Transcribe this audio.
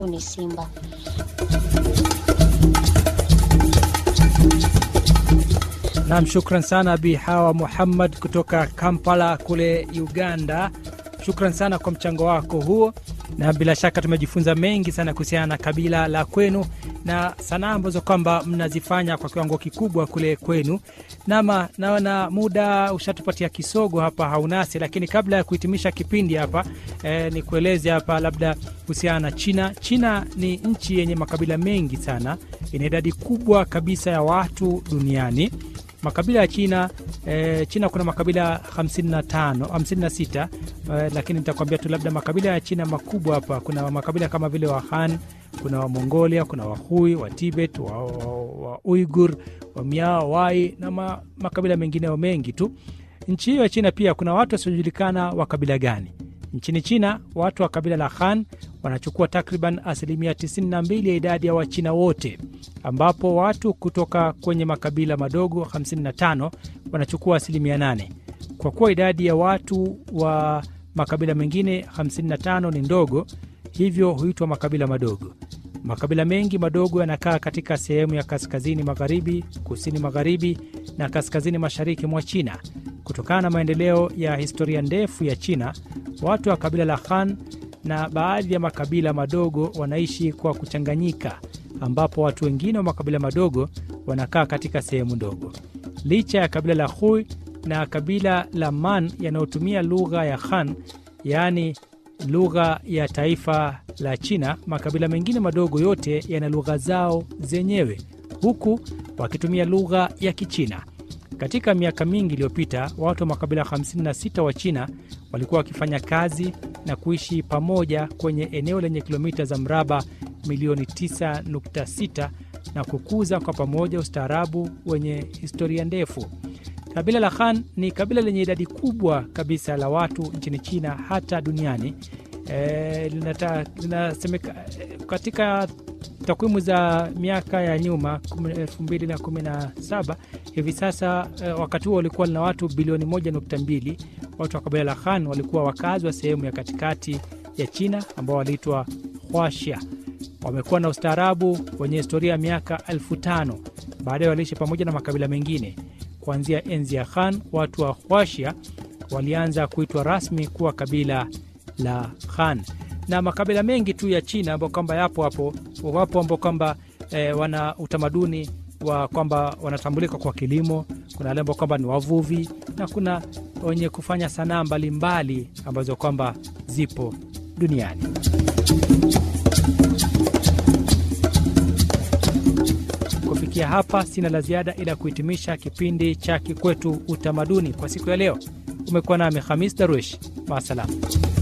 ni simba. Nam, shukran sana Bi Hawa Muhammad kutoka Kampala kule Uganda. Shukran sana kwa mchango wako huo, na bila shaka tumejifunza mengi sana kuhusiana na kabila la kwenu na sanaa ambazo kwamba mnazifanya kwa kiwango kikubwa kule kwenu. Nama naona muda ushatupatia kisogo hapa haunasi, lakini kabla ya kuhitimisha kipindi hapa eh, ni kueleze hapa labda kuhusiana na China. China ni nchi yenye makabila mengi sana, ina idadi kubwa kabisa ya watu duniani makabila ya China eh, China kuna makabila 55 56 eh, lakini nitakwambia tu labda makabila ya China makubwa hapa. Kuna makabila kama vile wa Han, kuna wa Mongolia, kuna Wahui, wa Tibet, wa, wa, wa Uigur, wa Miao, Wai na ma, makabila mengineo mengi tu. Nchi hiyo ya China pia kuna watu wasiojulikana wa kabila gani. Nchini China watu wa kabila la Han wanachukua takriban asilimia 92 ya idadi ya Wachina wote, ambapo watu kutoka kwenye makabila madogo 55 wanachukua asilimia 8. Kwa kuwa idadi ya watu wa makabila mengine 55 ni ndogo, hivyo huitwa makabila madogo. Makabila mengi madogo yanakaa katika sehemu ya kaskazini magharibi, kusini magharibi na kaskazini mashariki mwa China. Kutokana na maendeleo ya historia ndefu ya China, watu wa kabila la Han na baadhi ya makabila madogo wanaishi kwa kuchanganyika, ambapo watu wengine wa makabila madogo wanakaa katika sehemu ndogo. Licha ya kabila la Hui na kabila la Man yanayotumia lugha ya Han, yaani lugha ya taifa la China, makabila mengine madogo yote yana lugha zao zenyewe, huku wakitumia lugha ya Kichina. Katika miaka mingi iliyopita, watu wa makabila 56 wa China walikuwa wakifanya kazi na kuishi pamoja kwenye eneo lenye kilomita za mraba milioni 9.6 na kukuza kwa pamoja ustaarabu wenye historia ndefu. Kabila la Han ni kabila lenye idadi kubwa kabisa la watu nchini China hata duniani. E, linata, linasemeka, katika takwimu za miaka ya nyuma 2017 hivi sasa e, wakati huo walikuwa lina watu bilioni 1.2. Watu wa kabila la Han walikuwa wakazi wa sehemu ya katikati ya China ambao waliitwa Huaxia. Wamekuwa na ustaarabu wenye historia ya miaka elfu tano. Baadaye waliishi pamoja na makabila mengine. Kuanzia enzi ya Han, watu wa Huaxia walianza kuitwa rasmi kuwa kabila la Han na makabila mengi tu ya China ambao kwamba yapo hapo wapo ambao kwamba e, wana utamaduni wa kwamba wanatambulika kwa kilimo. Kuna wale ambao kwamba ni wavuvi na kuna wenye kufanya sanaa mbalimbali ambazo kwamba zipo duniani. Kufikia hapa, sina la ziada ila kuhitimisha kipindi cha Kikwetu Utamaduni kwa siku ya leo. Umekuwa nami Hamis Darwish, maasalam.